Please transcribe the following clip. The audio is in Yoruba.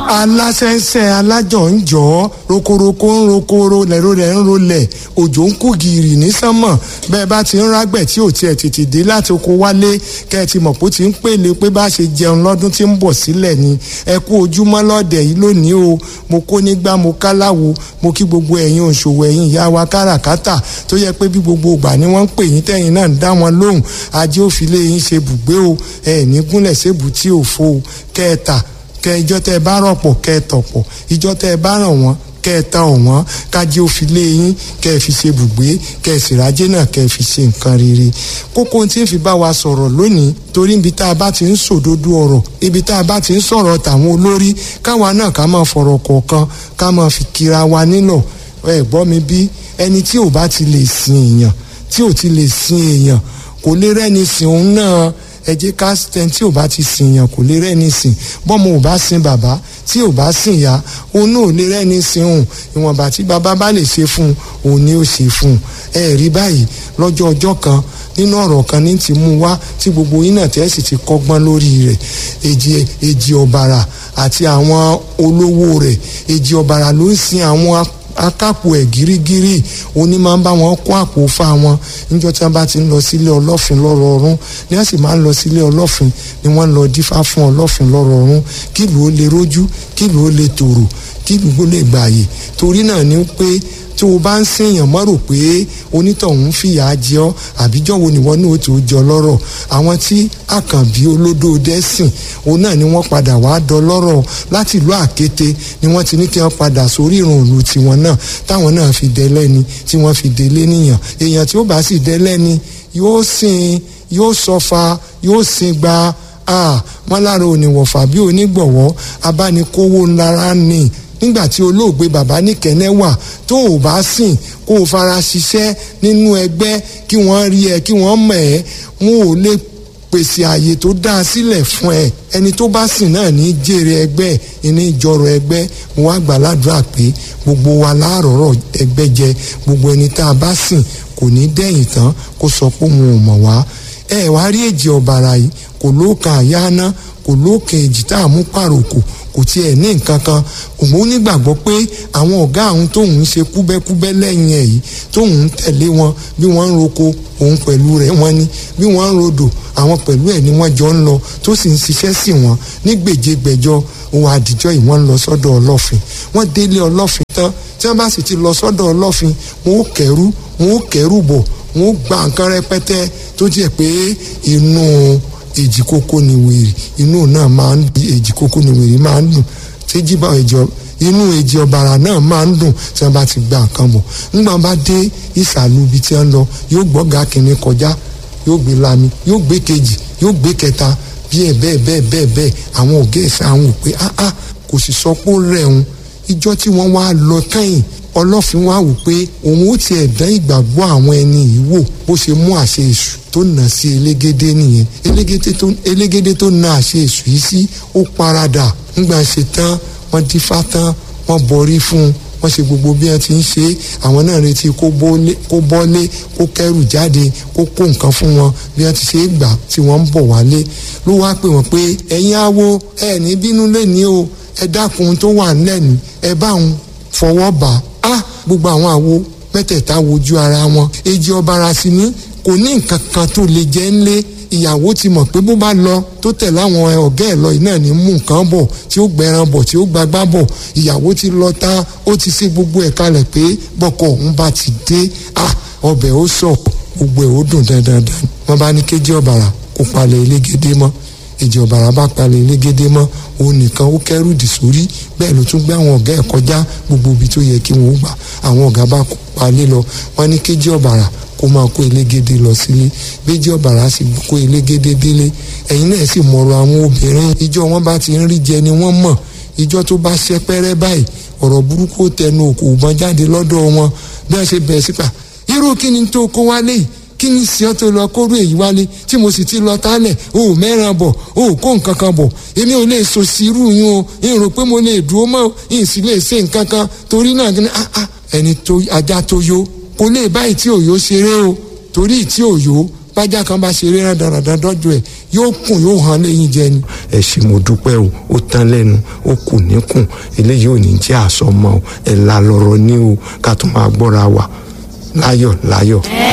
aláṣẹ́ṣẹ́ alájọ ń jọ ọ́ rokoroko ń rokoro lẹ́rọ rẹ̀ ń rolẹ̀ òjò ń kú gìrì ní sánmọ̀ bẹ́ẹ̀ bá ti ń rágbẹ̀ tí ò tiẹ̀ tètè dé láti oko wálé kẹ́ ẹ ti mọ̀ pé ó ti ń pèlè pé bá ṣe jẹun lọ́dún tí ń bọ̀ sílẹ̀ ni ẹ kú ojúmọ́ lọ́dẹ̀ yìí lónìí o mo kó nígbà mo káláwo mo kí gbogbo ẹ̀yin òṣòwò ẹ̀yin ìyá wa káràkátà tó yẹ pé bí gbogbo ìgbà ni wọ́n ń pè yín tẹ́yìn náà ń dá wọn lóhùn ajé òfìlé yín ṣe bùgbé o ẹ̀ ní gúnlẹ̀ sébù tí ò fo o kẹ́ẹ̀ta kẹ ìjọ tẹ ẹ bá rọpò kẹ ẹ tọpọ ìjọ tẹ ẹ bá ràn wọn kẹ ẹ ta ọwọn kájí ó fi lé yín kẹ ẹ fi ṣe bùgbé kẹ ẹ sì rájé náà kẹ ẹ fi ṣe nǹkan rere kókó tí ń fi bá wa sọ̀rọ̀ lónìí torí ibi tá a bá ti ń sòdodo ọ̀rọ̀ ibi tá a bá ti ń sọ̀rọ̀ tàwọn olórí káwa náà ká máa fọ̀rọ̀ kọ̀ọ̀kan ká máa fi kira wa nílọ̀ ẹ gbọ́ mi bí ẹni tí ò bá ti lè sin èèyàn tí ò ti lè sin èèyàn kò lè rẹ́ni sìn òun náà ẹ jẹ́ ká tẹ tí ò bá ti sìn yàn kò lè rẹ́ni sìn bọ́mọ ò bá sin bàbá tí ò bá sìn ya òun náà ò lè rẹ́ni sìn òun ìwọ̀nba tí bàbá bá lè ṣe fún un òun ni ó ṣe fún un ẹ rí báyìí lọ́jọ́ ọjọ́ kan nínú ọ̀rọ̀ kan ní ti mú wá tí gbogbo yín náà tẹ́ sì ti kọ́gbọ́n lórí rẹ̀ èjì èjì ọ̀bàrà àti àwọn olówó rẹ̀ èjì ọ̀bàrà ló ń sin àwọn akápò ẹ̀ gírígírí òní máa ń bá wọn kó àpò fa wọn níjọ́ tí wọ́n bá ti ń lọ sílé ọlọ́fin lọ́rọ̀ọ́rún ni wọ́n sì máa ń lọ sílé ọlọ́fin ni wọ́n ń lọ dífá fún ọlọ́fin lọ́rọ̀ọ́rún kí ìlú ó lè rójú kí ìlú ó lè tòrò kí ìlú ó lè gbààyè torí náà ni pé tí o bá ń sèèyàn mọ́ rò pé onítọ̀hún fìyà jẹ ọ́ àbíjọ́ wo nìwọ náà ó tó jọ lọ́rọ̀ àwọn tí àkànbí olódó dẹ́sìn òun náà ni wọ́n padà wá dọlọ́rọ̀ láti ìlú àkété ni wọ́n ti ní kí wọ́n padà sórí ìrùn òlu tiwọn náà táwọn náà fi dẹ́lẹ́ni tí wọ́n fi délé níyàn èèyàn tí ó bá sì dẹ́lẹ́ni yóò sìn yóò sọfa yóò sìn gba wọn lára oníwọ̀fà bí onígbọ̀wọ́ abánikówó ńlára ní nígbà tí olóògbé bàbá níkẹ́nẹ́ wà tó o bá sìn kó o fara ṣiṣẹ́ nínú ẹgbẹ́ kí wọ́n rí ẹ kí wọ́n mọ̀ ẹ́ wọn ò lè pèsè àyè tó dáa sílẹ̀ fún ẹ ẹni tó bá sìn náà ní jèrè ẹgbẹ́ ìní ìjọrọ ẹgbẹ́ mo wá gbà ládùúrà pé gbogbo wa láàrọ̀rọ̀ ẹgbẹ́ jẹ gbogbo ẹni tá a bá sìn kò ní dẹ́yìn tán kó sọ pé òun ò mọ̀ wá ẹ wá rí èjì ọ̀bàrà yìí kò lóòkàn àyáná kò lóòkàn èjì tá a mú pàròkò kò tiẹ̀ ní nǹkan kan òun nígbàgbọ́ pé àwọn ọ̀gá àwọn tóun ń ṣe kúbẹ́kúbẹ́ lẹ́yìn ẹ̀ yìí tóun ń tẹ̀lé wọn bí wọ́n ń roko òun pẹ̀lú rẹ̀ wọ́n ní bí wọ́n ń rodò àwọn pẹ̀lú ẹ̀ ni wọ́n jọ ń lọ tó sì ń ṣiṣẹ́ sí wọn ní gbèjégbèjọ òun àdìjọ́ yìí wọ́n ń lọ sọ́dọ̀ ọlọ́fin wọ́n délé ọlọ́fin tán tí wọ́n bá sì ti lọ sọ́dọ̀ ọlọ́fin wọn ó kẹ́rù wọn ó kẹ́rù bọ̀ wọn ó gba nǹkan rẹpẹtẹ tó jẹ́ pé inú èjì kókó ni wèrè inú náà máa ń di èjì kókó ni wèrè máa ń dùn tẹ́jì bá ẹ̀jọ̀ inú èjì ọ̀bàrà náà máa ń dùn tí wọ́n bá ti gba nǹkan bọ̀ nígbà bá dé ìsàlù ibi tí wọ́n lọ yóò gbọ́gà kìnìún kọjá yóò gbé lami yóò gbé kejì yóò gbé kẹta bí ẹ bẹ́ẹ̀ bẹ́ẹ̀ bẹ́ẹ̀ bẹ́ẹ̀ àwọn ọ̀gá ẹ̀sán àwọn ò pé áá kò sì sọ pé ó rẹ̀ òun ìjọ tí wọ́n wá lọ kẹ́yìn ọlọ́fin wá wò pé òun ó tiẹ̀ dán ìgbàgbọ́ àwọn ẹni yìí wò bó ṣe mú àṣẹ èṣù tó nà sí elégédé nìyẹn elégédé tó nà àṣẹ èṣù yìí sí ó paradà ńgbà ṣe tán wọ́n dífá tán wọ́n bọrí fún un wọ́n ṣe gbogbo bí wọ́n ti ń ṣe àwọn náà retí kó bọ́lé kó kẹ́rù jáde kó kó nǹkan fún wọn bí wọ́n ti ṣe é gbà tí wọ́n ń bọ̀ wálé ló wá pè wọ́n pé ẹ̀yin awo ẹ̀ ní bínú lẹ́ni o ẹ dákun tó wà lẹ́nu ẹ bá òun fọwọ́ bà á gbogbo àwọn àwo mẹ́tẹ̀ẹ̀ta wojú ara wọn èjì ọ̀bàrà sí ní kò ní nǹkan kan tó lè jẹ́ ńlé ìyàwó ti mọ̀ pé bó bá lọ tó tẹ̀ láwọn ọ̀gá ẹ̀ lọ yìí náà ní mú nǹkan bọ̀ tí ó gbẹran bọ̀ tí ó gbagbá bọ̀ ìyàwó ti lọ tá ó ti ṣe gbogbo ẹ̀ kalẹ̀ pé bọ́kọ̀ òun bá ti dé à ọbẹ̀ ó sọ gbogbo ẹ̀ ó dùn dandan wọ́n bá ní kéjì ọ̀bàrà kó palẹ̀ elégédé mọ́ èjì ọ̀bàrà bá palẹ̀ elégédé mọ́ òun nìkan ó kẹ́rù dì sórí bẹ́ẹ̀ ló tún gbé àwọn ọ̀gá ẹ̀ kọjá gbogbo ibi tó yẹ kí wọ́n gbà àwọn ọ̀gá bá palẹ̀ lọ wọ́n ní kéjì ọ̀bàrà kó máa kó elégédé lọ sílé béjì ọ̀bàrà sì kó elégédé délé ẹ̀yin náà sì mọ̀rọ̀ àwọn obìnrin ìjọ wọn bá ti ń rí jẹ ni wọ́n mọ̀ ìjọ tó bá ṣẹ́ pẹ́rẹ́ báyìí ọ̀rọ̀ burúkú tẹnu òkú ìbọn jáde lọ́dọ̀ wọn bí wọ́n ṣe bẹ̀rẹ̀ sípà irú kí ni tó kó wálé yìí kí ni sí ọ tó lọ kóró èyí wálé tí mo sì ti lọ tálẹ̀ o ò mẹ́ràn bọ̀ o ò kó nǹkan kan bọ̀ èmi ò lè so sí irú yín o n rò pé mo lè dúró mọ́ n sì lè ṣe nǹkan kan torí náà ní ah ah ẹni tó ajá tó yó kò lè báyìí tí òyò ṣeré o torí tí òyò bájà kan bá ṣeré rán dandan dọ́jú ẹ̀ yóò kùn yóò hàn lẹ́yìn jẹ ni. ẹ ṣé mo dúpẹ́ o ó tán lẹ́nu ó kù níkùn eléyìí ò ní jẹ́ àsọmọ ẹ̀ la lọ́rọ̀ ní o ká tún máa gbọ́ra wa láyọ̀ láyọ̀.